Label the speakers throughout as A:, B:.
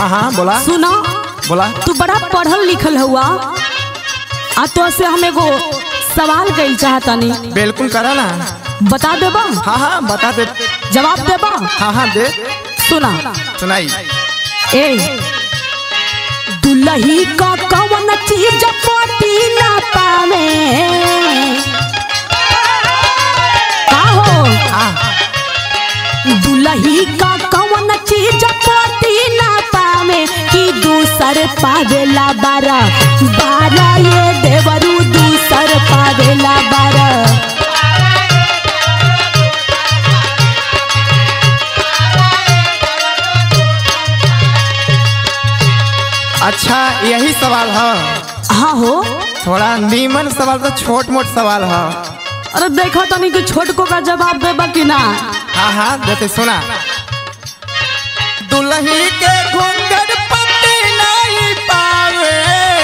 A: हाँ हाँ बोला
B: सुना
A: बोला
B: तू बड़ा पढ़ल लिखल हुआ आ तो से हम एगो सवाल कइल चाहतानी
A: बिल्कुल करा ना
B: बता देबा
A: हाँ हाँ बता दे
B: जवाब देबा
A: हाँ हाँ दे
B: सुना
A: सुनाई
B: ए दुलही का कवन चीज पति ना पावे का हो
A: हाँ
B: दुलही का कवन चीज पति ना पावे कि दूसर पावेला बारा बारा ये देवरू दूसर पावेला बारा
A: अच्छा यही सवाल है
B: हाँ हो
A: थोड़ा नीमन सवाल तो छोट मोट सवाल है
B: अरे देखा तनी कि छोटको का जवाब देबा कि ना
A: हाँ हाँ देते सुना दुल्ही के घूंघट पति नहीं पावे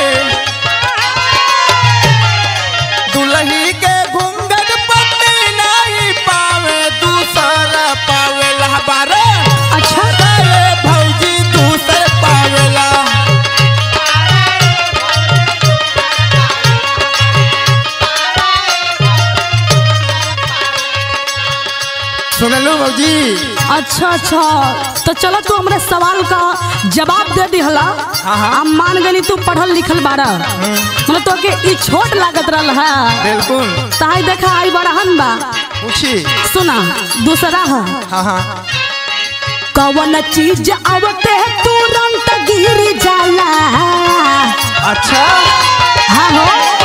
A: दुल्ही के घूंघट पति नहीं पावे दूसरा पावेला बारे
B: अच्छा
A: अरे भौजी दूसर पावेला सुनलू भौजी
B: अच्छा अच्छा तो चलो तू हमरे सवाल का जवाब दे दिहला
A: हाँ, हाँ।
B: हम मान गनी तू पढ़ल लिखल बाड़ा मतलब तो के ई छोट लागत रहल है
A: बिल्कुल
B: ताई देखा आई बड़हन बा
A: पूछी
B: सुना दूसरा है
A: हाँ हाँ
B: कवन चीज आवते तुरंत गिर जाला
A: अच्छा
B: हाँ हो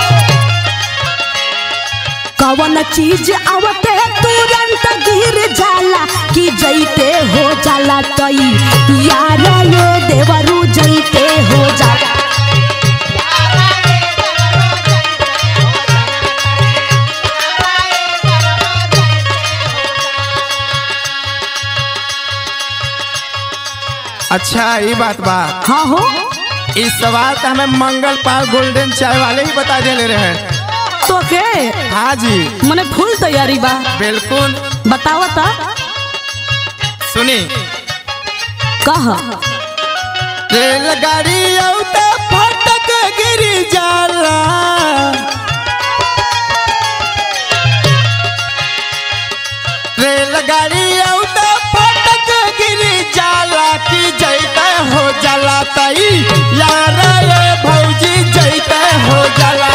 B: कवन चीज आवते तुरंत गिर जाला कि जैते हो जाला तई यार ये देवरू जैते हो जाला
A: अच्छा ये बात बा
B: हाँ हो
A: इस सवाल का हमें मंगल पाल गोल्डन चाय वाले ही बता दे ले रहे हैं
B: तो के
A: हाँ जी
B: मने फुल तैयारी बा
A: बिल्कुल
B: बतावा ता
A: सुनी
B: कह
A: रेलगाड़ी औता फटक गिरी जाला रेलगाड़ी औता फटक गिरी जाला कि जैते हो जाला तई यार ये भौजी जैते हो जाला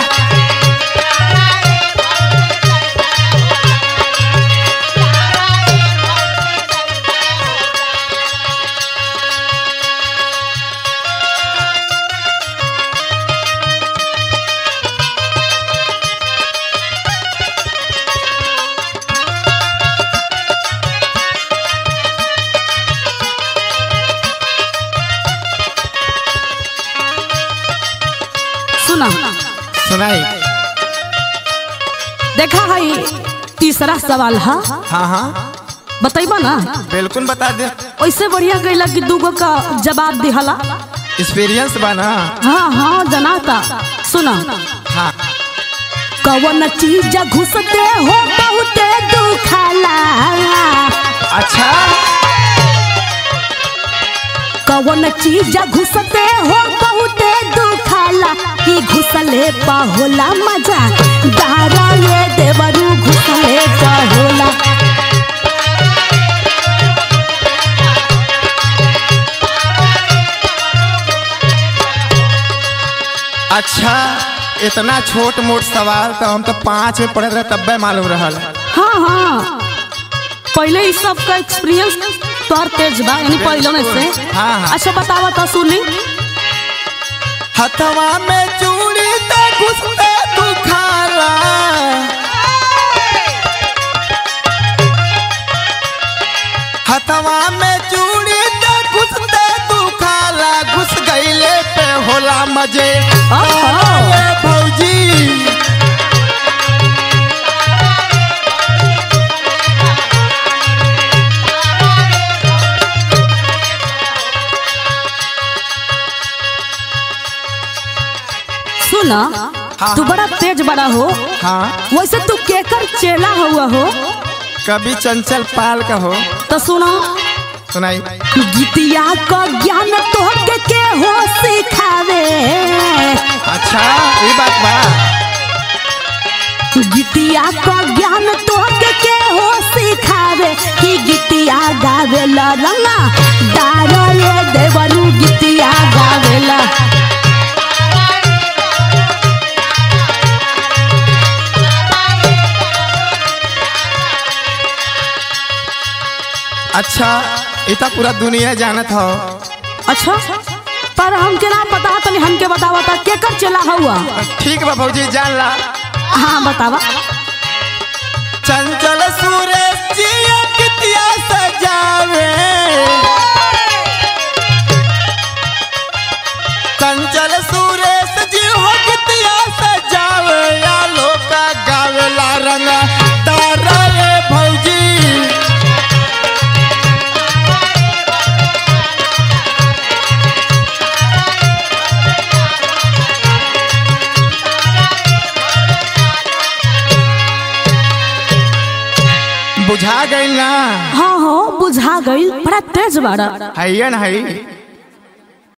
B: सुना
A: सुनाई
B: देखा है तीसरा सवाल है
A: हाँ हाँ
B: बतैबा ना
A: बिल्कुल बता दे
B: वैसे बढ़िया गईला कि दूगो का जवाब दिहला
A: एक्सपीरियंस बा ना
B: हाँ हाँ जनाता सुना
A: हाँ
B: कवन चीज घुसते हो बहुते दुखाला
A: अच्छा
B: कवन चीज घुसते हो बहुते दुखाला कि घुसले पा होला मजा दारा ये देवरू घुसले पा होला
A: अच्छा इतना छोट मोट सवाल तो हम तो पाँच में पढ़े रहे तब्बे मालूम रहल
B: हाँ हाँ पहले इस सब का एक्सपीरियंस तोहर तेज बा यानी पहले में से
A: हाँ, हाँ।
B: अच्छा बतावा तो सुनी
A: हथवा में चूड़ी तो घुसते दुखाला हथवा में चूड़ी तो घुसते दुखाला घुस गईले पे होला मजे
B: आहा।
A: अरे भौजी
B: सुना
A: हाँ,
B: तू बड़ा तेज बड़ा हो
A: हाँ
B: वैसे तू केकर चेला हुआ हो
A: कभी चंचल पाल का हो
B: तो सुनो
A: सुनाई
B: गीतिया का ज्ञान तोहके के हो सिखावे
A: अच्छा ये बात बा
B: गीतिया का ज्ञान तोहके के हो सिखावे कि गीतिया गावेला रंगा दारा ये देवरू गीतिया गावेला
A: अच्छा इतना पूरा दुनिया जानत हो
B: अच्छा पर हमके ना पता तनी हमके बतावा ता केकर चला हुआ
A: ठीक बा भौजी जान ला
B: हाँ बतावा
A: चंचल सूरज जी कितिया सजावे चंचल सूरज जी हो कितिया सजावे या लोका गावेला रंग तारा रे भौजी बुझा गई ना
B: हाँ हाँ बुझा गई बड़ा तेज बाड़ा
A: है न है